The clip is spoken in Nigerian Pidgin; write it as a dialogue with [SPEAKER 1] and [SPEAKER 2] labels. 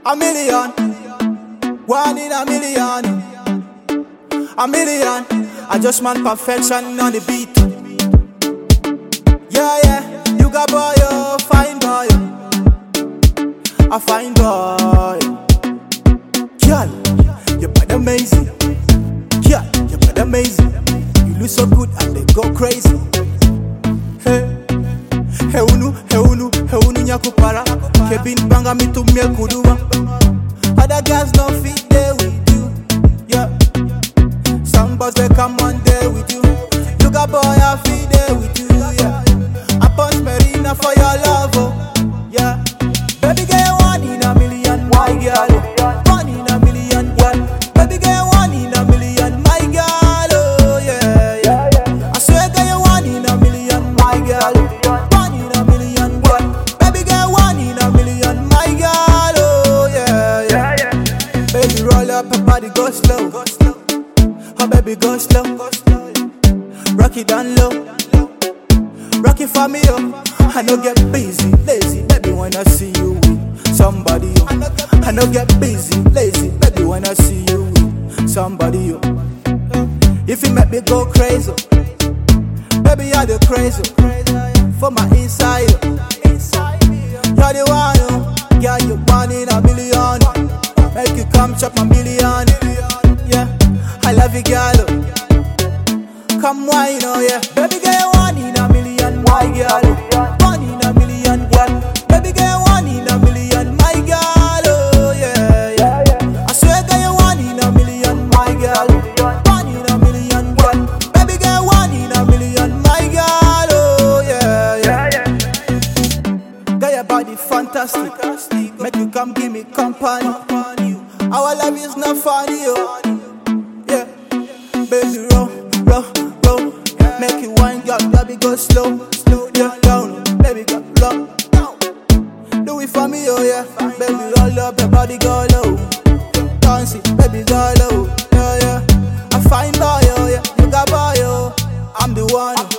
[SPEAKER 1] A million, one in a million, a million. I just want perfection on the beat. Yeah, yeah, you got boy, oh, fine boy, a fine boy. Girl, you bad amazing. Girl, you bad amazing. You look so good and they go crazy. Hey. Heunu, heunu, heunu nyakupara Kevin banga mitumie kuduma Other girls no fit there with you Yeah Some boys they come one day with you You got boy I fit there with you Yeah I punch Marina for your love oh Yeah Baby girl one in a million my girl One in a million girl Baby girl one in a million my girl Oh yeah yeah I swear girl you one in a million my girl One in a million girl Baby girl one in a million my girl Oh yeah yeah Baby roll up her body go slow Oh baby go slow Rock it down low Rock it for me oh I no get busy, lazy Baby when I see you with somebody oh I no get busy, lazy Baby when I see you with somebody oh If you make me go crazy Baby you're the crazy For my inside oh. You're the one oh Yeah you one in a million Make you come chop my million Yeah I love you girl oh. Come wine, oh yeah. Baby girl, one in a million, my girl. One in a million, girl. Baby girl, one in a million, my girl. Oh yeah, yeah. I swear, girl, you one in a million, my girl. One in a million, girl. Baby girl, one in a million, my girl. Oh yeah, yeah. Girl, your body fantastic. Make you come give me company. Our love is not funny, oh. Yeah, baby, roll, roll, roll. Make you wine, girl, baby, go slow, slow, yeah, down, baby, go low. Do it for me, oh yeah, baby, roll up your body, go low. Dance it, baby, go low, yeah, yeah. I find boy, oh yeah, you got boy, oh. I'm the one.